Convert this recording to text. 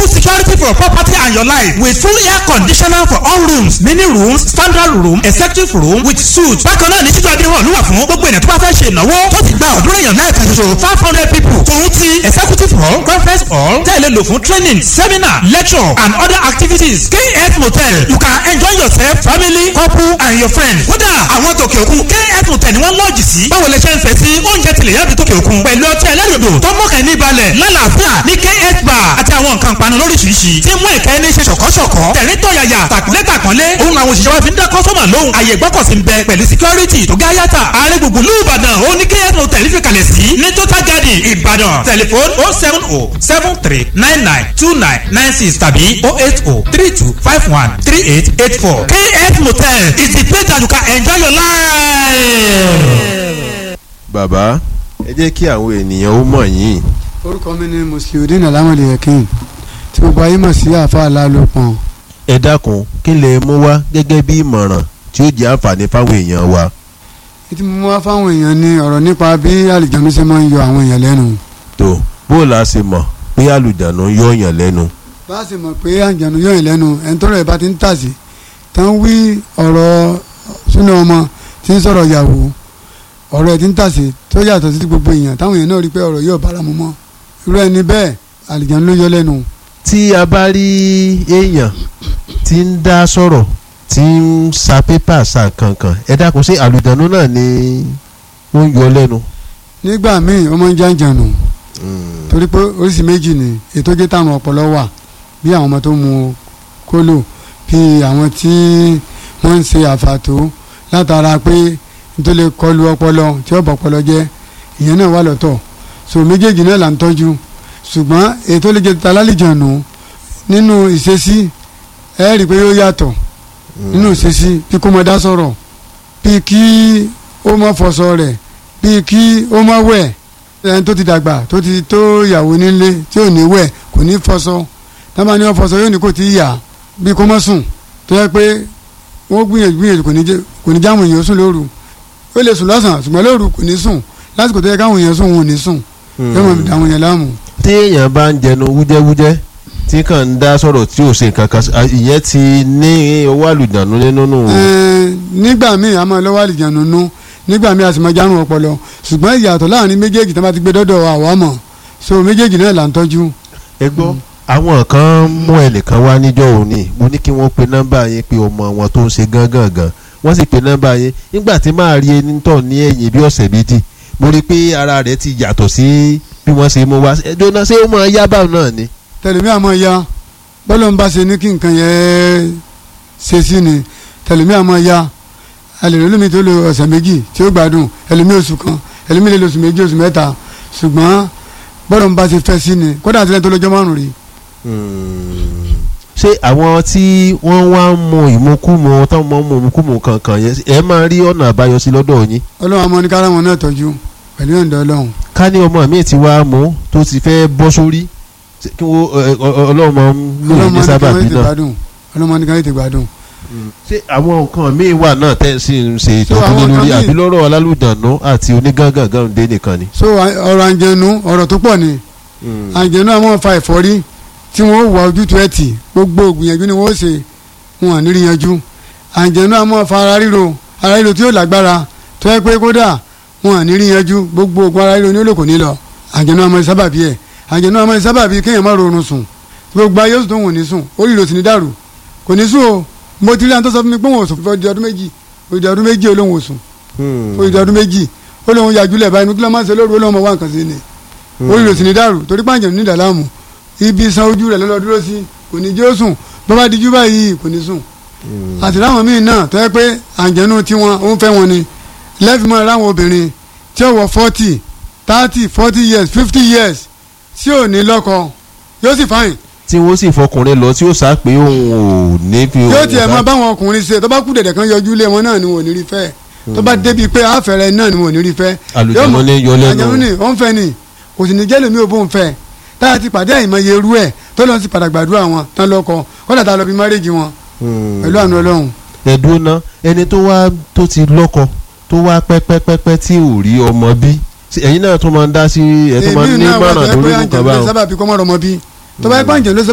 full security for property and your life with full air conditioner for all rooms mini rooms standard room executive room with suite. bákan náà ní títú adé hàn lúwà fún gbogbo ènìyàn tó bá fẹ́ ṣe ìnáwó tó ti gba ọ̀dúnrún èèyàn náà kan ṣoṣo five hundred people. tòun ti executive hall conference hall tẹ̀lé lò fún training seminar lecture and other activities. kf motel you can enjoy yourself family couple and your friends. kódà àwọn tòkè òkun kf motel ni wọ́n lọ́ọ̀jì sí. báwo lè ṣe ń fẹ́ sí oúnjẹ tilẹ̀ yàbí tòkè òkun. pẹ̀lú ọtí ẹlẹ́rìndò tó mọ̀kàn ní balẹ̀ lálàáfíà ní kf bar àti àwọn nǹkan panu lóríṣiríṣi. tí mú ìkẹ́ ní ṣe ṣọ̀kọ́ṣọ̀kọ́. tẹ̀rín tọ̀yàyà tàkúnlé tàkúnlé. òun àwọn òṣìṣẹ́ wa fi ń dá kọ́sọ́mà lóhùn. àyè gbọ́kọ̀sí ń bẹ pẹ̀lú security tó gá yàtà. ààrẹ gbùngbùn lù ìbàdàn ó ní kf motel fi kalẹ̀ sí. ní total garden ìbàdàn tẹlifon oh seven oh seven three nine nine two nine nine six tàbí oh eight oh three two five one three eight eight four. kf motel is the place that you can enjoy your life. bàbá ẹ jẹ́ kí àwọn ènìyàn ó mọ̀ yín orúkọ mi ni musliudeen alamode yakin tí gbogbo ayé mọ̀ sí àfa alálòpọ̀n ẹ dákun kí lè mú wá gẹ́gẹ́ bí ìmọ̀ràn tí ó jẹ́ àǹfààní fáwọn èèyàn wa. ètí mo wá fáwọn èèyàn ní ọ̀rọ̀ nípa bí àlìjánu ṣe máa ń yọ àwọn èèyàn lẹ́nu tó bó o la ṣe mọ̀ pé àlùjánu yọ yàn lẹ́nu. bá a sì mọ̀ pé àlìjánu yọ èèyàn lẹ́nu ẹni tọ́rọ̀ ẹ̀ bá ti ń tàsí tán wí ọ̀rọ̀ súnà ọmọ tí ń sọ̀rọ̀ ìyàwó ọ̀rọ̀ ẹ̀ ti ń tàsí tó yàtọ̀ sí ti gbogbo èèyàn táwọn èèyàn náà rí pé ọ̀rọ̀ yóò bára mu mọ́ irú ẹni bẹ́ẹ̀ àlìjánu ló yọ lẹ́nu tí a bá rí èèyàn tí ń dá sọ̀rọ̀ tí ń sa pépà sa kankan ẹ dákun sí àlùjánu náà ni ó ń yọ lẹ́nu. nígbà míì ó máa ń jàǹjànù torí pé oríṣi méjì ni ètò jẹ́ táwọn ọpọlọ wà bí àwọn ọmọ tó mu kólò bí àwọn tí wọ́n ń ṣe àfàtó látara pé nítorí lè kọlu ọpọlọ tí ó bọ̀ ọpọlọ jẹ́ ìyẹn náà wà lọ́tọ̀ so méjèèjì náà là ń tọ́jú ṣùgbọ́n ètò lè jẹ́ találìjànù nínú ìṣesí ẹ rí i pé yóò yàtọ̀ nínú ìṣesí bí kò mọ dá sọ̀rọ̀ bí kí ó mọ fọṣọ rẹ̀ bí kí ó mọ wẹ̀ ẹni tó ti dàgbà tó ti tó ìyàwó nílé tí ò ní wẹ̀ kò ní fọṣọ tábà ní wọn fọṣọ yóò ní kò tí ì yà bí kò mọ sùn tó yẹ pé wọ́n gbìyànjú gbìyànjú kò ní jẹ́ kò ní jáwọn èèyàn sùn lóru ó lè sùn lọ́sàn-án ṣùgbọ́n lóru kò ní sùn lásìkò tó yẹ káwọn èèyàn sùn wọn ò ní sùn yóò mọ̀ àwọn èèyàn láàmú. tí èèyàn bá ń jẹnu wújẹ́wújẹ́ tí kàn ń dá sọ̀rọ̀ tí ò ṣe nǹkan kan ìyẹn ti ní owó àlùjánu nínú nù. Ẹ̀ẹ́n, nígbà míì a máa lọ́wọ́ àlìjánu nú nígbà míì a sì máa járun ọpọlọ ṣùgbọ́n ìyàtọ̀ láàrin méjèèjì tí wọ́n bá ti gbé dọ́dọ̀ àwa mọ̀ so méjèèjì náà là ń tọ́jú. ẹ gbọ́ àwọn kan mú ẹnìkan wá níjọ́ òní mo ní kí wọ́n pe nọ́mbà yẹn pé ọmọ wọn tó ń ṣe gángan gan wọ́n sì pe nọ́mbà yẹn nígbà tí máa rí ẹni tọ̀ ní ẹ̀yìn bí ọ̀sẹ̀ méjì mo rí i pé ara rẹ̀ ti yàtọ̀ sí bí wọ́n ṣe mú wá ẹjọ́ náà ṣé ó máa yá báwọn náà ni. tẹlẹmí àmọ́ ya bọ́lọ̀ ń bá ṣe ní kí nǹkan yẹn ṣe sí ni tẹlẹmí àmọ́ ya alẹ́ lómi tó lo ọ̀sẹ̀ méjì tí ó gbádùn ẹlòmí oṣù kan ẹlòmí lè lo oṣù méjì oṣù mẹ́ta ṣùgbọ́n bọ́lọ̀ ń bá ṣe fẹ́ sí ni kódà àti lẹ́yìn tó lọ́jọ́ márùn-ún rí ṣé àwọn tí wọ́n wá ń mu ìmukúmu táwọn máa ń mu ìmukúmu kankan yẹn ẹ máa rí ọ̀nà àbáyọ sí lọ́dọ̀ yín. ọlọ́run àmọ́ ní kára wọn náà tọ́jú pẹ̀lú ìyọ̀ǹda ọlọ́run ká ní ọmọ mi ti wá mú tó ti fẹ́ bọ́ sórí ṣé kí wọ́n ẹ, ọ- ọ- ọlọ́run máa ń lò ọlọ́run ní máa ní sábàbí káwọn ètè náà. gbádùn ọlọ́run máa ní káwọn ètè gbádùn. ṣé àwọn nǹkan míì wà náà tẹ́ ẹ sì ń ṣe So, ìtọ́jú àwọn lé lórí nǹkan míì- àbí lọ́rọ̀ alálùdànù àti onígángangan dé nìkan ni. so à- ọ̀rọ̀ àǹjẹ̀nu ọ̀rọ̀ tó pọ̀ ni àǹjẹ̀nu àwọn fa ẹ̀fọ́rí tí wọ́n wà ojútùú ẹ̀ tì gbogbo ògbìyànjú ni wọ́n ṣe wọn à ní rí yanjú àǹjẹ̀nu àwọn fa ara ríro ara ríro tí yóò lágbára tó yẹ pé kódà wọn à ní rí yanjú gbogbo ògùn ara ríro ní olóko ní lọ àǹjẹ̀nu àwọn sábàbí ẹ̀ àǹjẹ̀nu àwọn sábàbí kéèyàn má rorun sùn gbogbo ayé oṣù tó wọ́n ní sùn orí ìrò sì ní dàrú kò ní sùn o mo ti rí àwọn tó sọ fún mi pé wọn ò sùn fún ọdún méjì ọdún ọdún méjì olóhùn ò sùn fún ọdún báyìí inú kí ló máa ń ṣe lóru olóhùn ọmọ wa nǹkan sí ni orí rẹ̀ sì ní dàrú torí pàǹjẹ̀ ní ìdàlámù ibi san ojú rẹ̀ lọ́lọ́ dúró sí kò ní jẹ́ ó sùn bó bá dijú báyìí kò ní sùn àti láwọn míì náà tó yẹ pé àǹjẹ̀nu tiwọn ó ń fẹ́ wọn ni lẹ́fì mọ́ ráwọn obìnrin tí ó wọ forty thirty forty years fifty years tí ò ní lọ́kọ yóò sì fáyìn tí wọ́n sì fọkùnrin lọ tí ó sá pé òun ò ní fi yóò òun tiẹ̀ bá- mọ báwọn ọkùnrin ṣe tó bá kú dẹ̀dẹ̀ kan yọjú lé wọn náà ni wọn ò ní rí fẹ́ tó bá débi pé àfẹ́rẹ́ náà ni wọn ò ní rí fẹ́ Àlùjànnú Yóò mọ- ní yọ lẹ́nu. àlùjànnú ní ó ń fẹ́ ni kò sì ní jẹ́ lèmi ò bó ń fẹ́ táyà ti pàdé àìmọye irú ẹ̀ tó lọ́n sì padà gbàdúrà wọn tán lọ́kọ kọ́dà tá a lọ bí márèjì wọn Hmm. pẹ̀lú àánú ọlọ́run ẹ̀dùn náà ẹni tó wá tó ti lọ́kọ tó wá pẹ́pẹ́pẹ́pẹ́ tí ò rí ọmọ bí Ṣé ẹ̀yin náà tún máa ń dá sí ẹ̀ tó máa ń ní èmi náà wà mọ̀ràn tó yẹ lórí pé nǹkan àǹjẹ̀ ló báwọn. sábà bí kọ́mọ́rọ̀ ọmọ bí tó bá yẹ pé àǹjẹ̀ ló